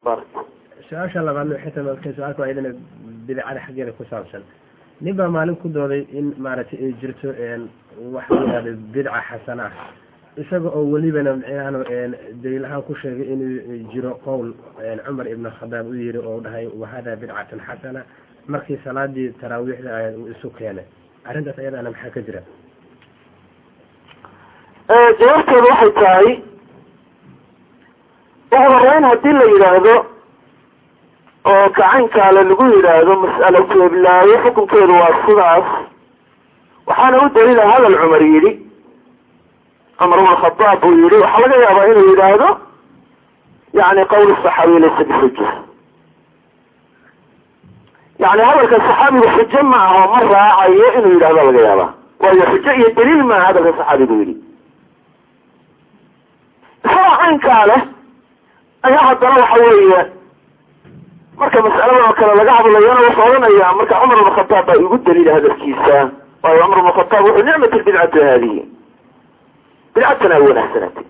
su-aasha labaadna waxay tahay marka su-aalka waa idana bidcada xaggeeda ku saabsan nin baa maalin ku dooday in maaragtay ay jirto waxa la yihahdo bidca xasana ah isaga oo welibana micnahan daliil ahaan ku sheegay inuu jiro qowl cumar ibn khadaab u yiri oo dhahay wahada bidcatan xasana markii salaadii taraawiixda ahayd uu isu keenay arrintaas ayadaana maxaa ka jira jawaabteedu waxay tahay ugu horeyn haddii la yidhaahdo oo gacankaale lagu yidhaahdo mas'alo jeeblaayo xukunkeedu waa sidaas waxaana u daliila hadal cumar yidhi cumar ibn khadaab uu yihi waxaa laga yaabaa inuu yidhaahdo yani qawl saxaabiy laysa bixuja yani hadalka saxaabigu xujo ma aho ma raacayo inuu yidhahdo laga yaabaa waayo xujo iyo daliil maaha hadalka saxaabigu yidhi isagoo caynkaa leh ayaa haddana waxa weeye marka mas'aladan oo kale laga hadlayana wuxuu odhanaya marka cumar ibn khadaab baa igu daliila hadalkiisa waayo cumar ibn khadaab wuxuu nicmat lbidcatu haadihi bidcatana ay wanaagsanatay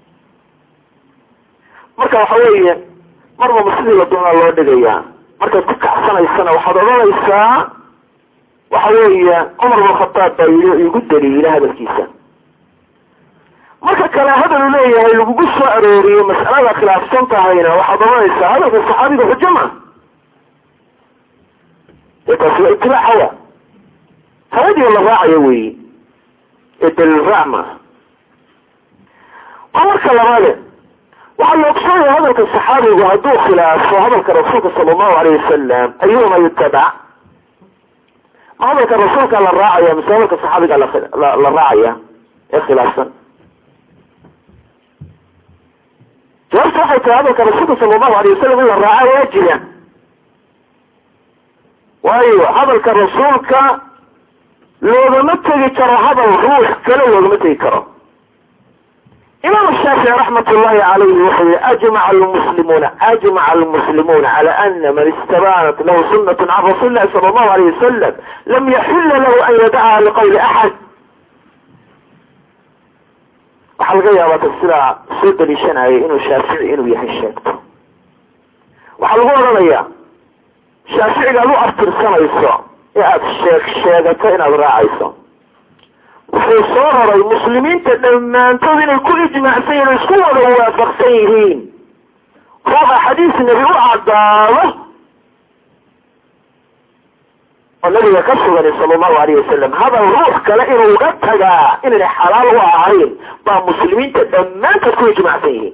marka waxa weeye marnaba sidii la doonaa loo dhigayaa markaad ku kacsanaysana waxaad odhanaysaa waxa weeye cumar ibn khadaab baa yii igu daliila hadalkiisa marka kale hadal uu leeyahay lagugu soo arooriyo mas'alada khilaafsan tahayna waxaad oranaysaa hadalka saxaabiga xujo ma ee taasi waa itibaac hawa hawadii la raacayo weyi ee daliil raac maaha waa marka labaade waxaa la ogsoonaya hadalka saxaabigu hadduu khilaafo hadalka rasuulka sala allahu alayh wasalam ayuhuma yutabac ma hadalka rasuulka la raacaya mise hadalka saxaabiga la raacaya ee khilaafsan jawaabta waxay tahay hadalka rasuulka sala allahu alayh wasalam in la raaca waajiba waayo hadalka rasuulka loogama tegi karo hadal ruux kale loogama tegi karo imaam shaafici raxmat ullahi alayhi wuxuu yihi ajmaca almuslimuuna ajmaca almuslimuuna cala ana man istabanat lahu sunat can rasuuli lahi sala allahu alayh wasalam lam yaxila lahu an yadacaha liqawli axad waxaa laga yaabaa ta sidaa soo daliishanaya inuu shaafici inuu yahay sheegto waxaa lagu odhanayaa shaaficiga ad u aftirsanayso ee aada sheeg sheegato inaad raacayso wuxuu soo raray muslimiinta dhammaantood inay ku ijmaacsan yihin o isku wada waafaqsan yihiin ruuxa xadiis nebi u caddaado oo nabiga ka suganay sala allahu alayh wasalam hadal ruux kale inuu uga tagaa inayna xalaal u ahayn baa muslimiinta dhammaantood ku ijmaacsan yihiin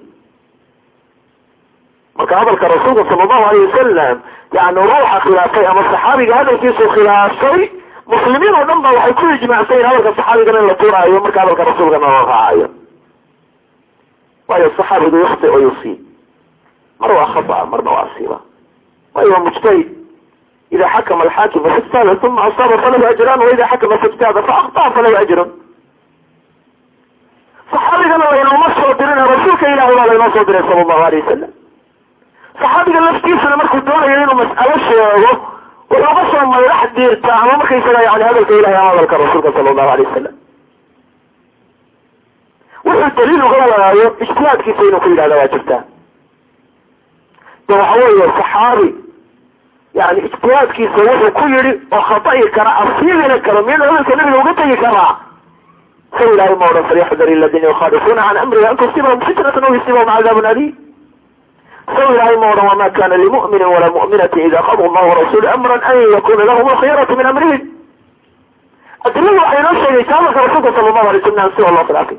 marka hadalka rasuulka sala allahu alayh wasalam yani ruuxa khilaafay ama saxaabiga hadalkiisu khilaafay muslimiin oo dhan ba waxay ku ijmaacsan yihin hadalka saxaabigana in la tuuraayo marka hadalka rasuulkana la raacayo waayo saxaabigu yakti oo yusiib mar waa khata marna waa asiiba waayo waa mujtahid ida xakama alxaakim faijtahada uma asaaba falahu ajran waida xakama faijtahada faaktaa falahu ajrun saxaabigana laynooma soo dirin rasuulka ilahi baa laynoo soo diray sala allahu alayh wasalam saxaabiga laftiisana markuu doonayo inuu mas'alo sheego wuxuu ka soo mayrax diirtaa ama markaysaga yani hadalka ilahi ama hadalka rasuulka sala allahu alayh wasalam wuxuu daliil uga wadaayo ijtihaadkiisa inuu ku yidhahda waa jirtaa de waxa weeye saxaabi yani ijtihaadkiisa wuxuu ku yidhi oo khata'i kara asiibina karo miyana hadalka nabiga uga tegi karaa sa ilahay ma odhan falyaxdar aladiina yukhaalifuuna can amrihi an tusibahum fitnatan aw yusibahum cadaabun aliim saw ilahay ma odhan wama kana limu'minin walaa mu'minati ida qada allahu warasulu amran an yakuna lahum alkhiyaratu min amrihim adiladu waxay inoo sheegaysa hadalka rasuulka sala allahu alay slam si loo khilaafay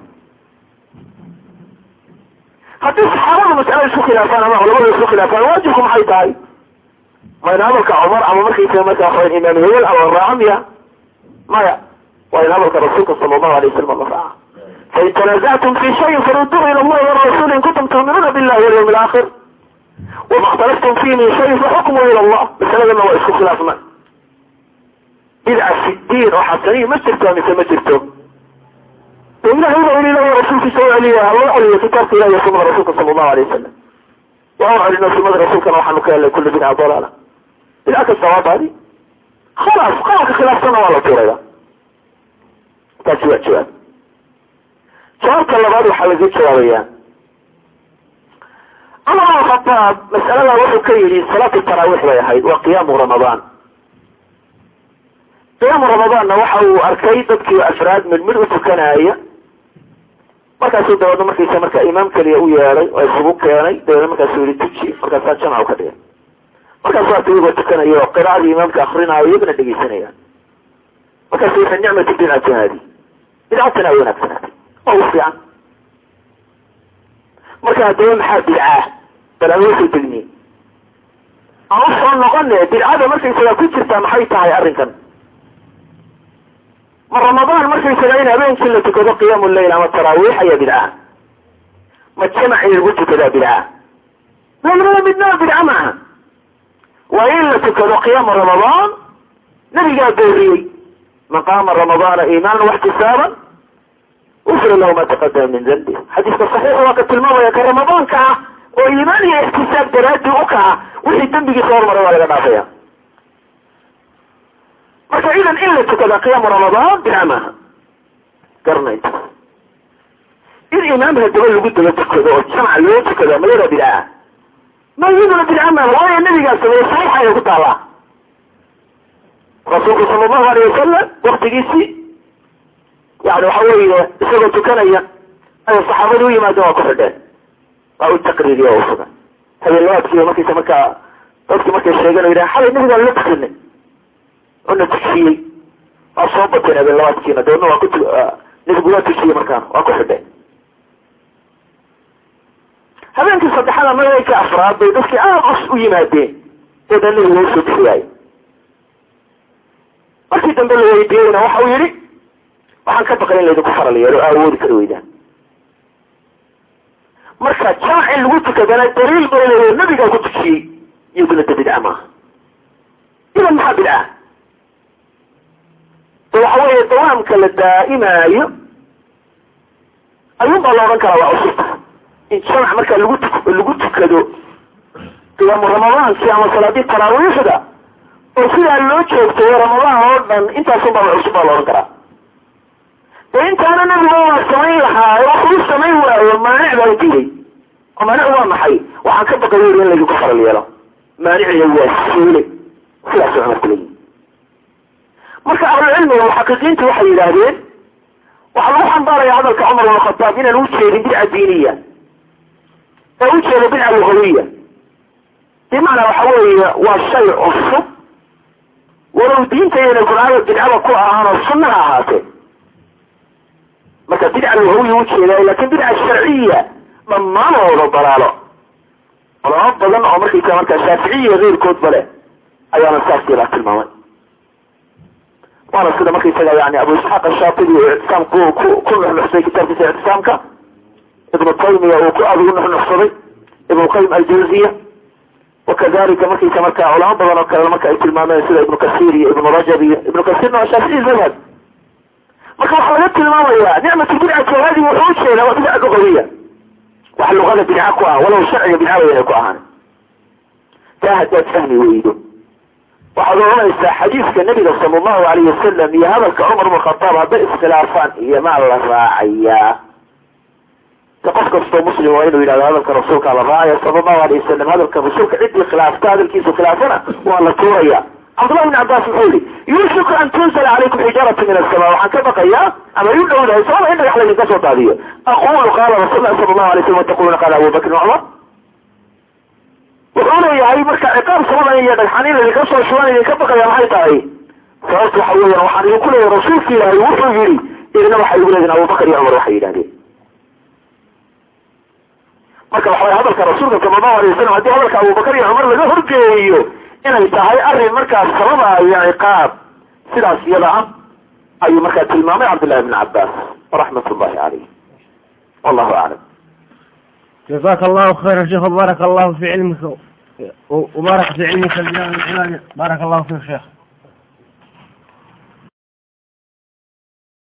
haddii saxaabadu mas'alada isku khilaafaan ama culamadu isku khilaafaan waajibku maxay tahay ma in hadalka cumar ama markaysaga markaa waxawan imaam hebel ama raaca miya maya waa in hadalka rasuulka sala allahu alay wasalam la raaca fain tanazactum fi shayin faruduu ila allahi warasuli in kuntum tuuminuuna billahi walyawmi alaakhir wama اkhtalaftum fihi min shayin faxukmu ila allah masaladana waa isku khilaafma bidca fi diin oo xasaniya ma jirto mise ma jirto ilahay ba in ilahi rasuulkiisa u celiya haloo celiyo kitaabka ilahi iyo sunada rasuulka sala allahu alay wasalam waa u celino sunada rasuulkana waxaanu ka helnay kulli bidca dalaala bidca kasta waa baadi khalaas qaalka khilaafsana waa la tuuraya taasi waa jawaab jawaabka labaad waxaa laga jawaabaya cumar bn khataab mas'alada wuxuu ka yidhi salaatu taraawiix bay ahayd waa qiyaamu ramadaan qiyaamu ramadaanna waxa uu arkay dadkii afraad mid mid u tukanaya markaasuu dabeedna markiisa marka imaam keliya u yeeday oo isugu keenay dabeedna markaasuu yihi tuji markaasaa jamca u ka dhigay markaasu arka iyagoo tukanaya oo qiraacadii imaamka akrinaayo iyagana dhegeysanayaan markaasu wuxuu nicmatu bidcati haadi bidcatana ay wanaagsanaatay oo u fiican marka haddaba maxaa bidcaa bal aan usoo degniye aan usoo noqone bidcada markaysagaa ku jirtaa maxay tahay arrinkan ma ramadaan markaysagaa in habeenkii la tukado qiyaamu leyl ama taraawiix ayaa bidcaha ma jamac in lagu tukadaa bidcaha labada midnaa bidca maaha waa in la tukado qiyaamu ramadaan nabigaa booriyey man qaama ramadaana iimaana waxtisaaban ufira lahu ma taqadama min dambi xadiiska saxiixa waa ka tilmaamaya ka ramadaanka ah oo iimaan iyo ixtisaab daraadi u kaca wixii dembigiisa hormaray waa laga dhaafaya marka idan in la tukada qiyaamu ramadaan bidca maaha garna intaas in imaam hadaba lagu daba tukado oo jamca loo tukado mayada bidcaa ma iyaduna bidca maaha waayo nabigaa sameeye saxiixa ay ku taallaa rasuulku sala allahu alayh wasalam waktigiisii yani waxa weeye isagoo tukanaya ayay saxaabadu u yimaadeen waa ku xidheen waa u taqriiriye oo usugan habeenlabaadkiiba markaysa markaa dadki markay sheegeen o yidhaha xalay nabigaan la tukanay una tujiyey waa soo bateen habeenlabaadkiina dabeedna waa ku nabigu waa tujiyey markaana waa ku xidheen habeenkii saddexada magayka afraad bay dadkii aad us u yimaadeen dabeedna nabiga usoo bixi waaye markii dambe la weydiiyeyna waxa uu yihi waxaan ka baqay in laydinku faral yeelo o awoodi kari weydaan marka jamac in lagu tukadana daliil bay leeya nabigaa ku tujiyey iyaduna da bidca maaha idan maxaa bidca de waxa weeye dawaamka la daa'imaayo ayuun baa la odhan karaa waa cusubta in jamac markaa lagu tu lagu tukado qiyaamu ramadaankii ama salaadii taraawiixda oo sidaa loo joogtayo ramadaan oo dhan intaasun baa cusub baa la odhan karaa de intaana nabiga waa samayn lahaa waxuu samayn waayo maanic baa dilay oo maanic waa maxay waxaan ka baqay yuri in laydinku faral yeelo maanicina waa suule sidaasuu cumarku leeyihi marka ahlucilmiga muxaqiqiintu waxay yidhaahdeen waxaa lagu xambaaraya hadalka cumar ibn khataab inaan ujeedin bidca diiniya ee ujeedo bidca lugawiya bimacnaa waxa weeye waa shay cusub walow diinta iyana qur'aanka bidcada ku ahaan oo sunna ha ahaatee marka bidca lugawiya ujeedaay lakin bidca sharciya dhammaanooda dalaalo culamo badan oo markaysa markaa shaaficiya keyrkoodba leh ayaana saas yalaa tilmaamay waana sida markaysaga yani abu isxaaq ashaatibi uu ictisaam ku ku ku nuxnuxsaday kitaabkiisa ictisaamka ibnu taymiya uu ku aada ugu nuxnuxsaday ibnu qayim aljawziya wakadalika markaysa marka culamo badan oo kale marka ay tilmaameen sida ibnu kasir iyo ibnu rajab iyo ibnu kasirna waa shaafici madhab marka waxaa laga tilmaamaya nicmat bidcati hadi wuxuu ujeedaa waa bidca lugawiya wax luqada bidca ku ah walow sharciga bidca wayna ku ahaan taa haddaad fahmi weydo waxaad oranaysaa xadiiska nabiga sala allahu alayh wasalam iyo hadalka cumar bn khataab hadday iskhilaafaan iyo maa la raacayaa de qof kastoo muslim waa inuu yidhahdo hadalka rasuulkaa la raacaya sala allahu alayh wasalam hadalka rasuulka ciddii khilaafta hadalkiisu khilaafana waa la tuuraya cabdullahi bn cabbaas muxuu yihi yuushiku an tunzala calaykum xijaaratu min asama waxaan ka baqayaa ama yu dhowdahay sababa in dhagax laydinka soo daadiyo aqulu qaala rasul lahi sala allahu alay slam wataquluna qaala abu bakrin cumar wuxuu leeyahay marka ciqaab samadan iyo dhagxan in laydinka soo shubaan idinka baqaya maxay tahay sababta waxa weeyaan waxaan idinku leeyahay rasuulka ilaahay wuxuu yihi idina waxay igu leediin abubakar iyo cumar waxay yidhahdeen marka waxa waya hadalka rasuulka sala allahu alay wasalam haddii hadalka abubakar iyo cumar laga horgeeyo inay tahay arrin markaas sababaayo ciqaab sidaas iyada ah ayuu markaa tilmaamay cabdullahi bn cabbaas raxmat ullahi caleyh wallahu aclam جزاك الله خيرا شيخ وبارك الله في علمك وبارك في علمك بارك الله فيك شيخ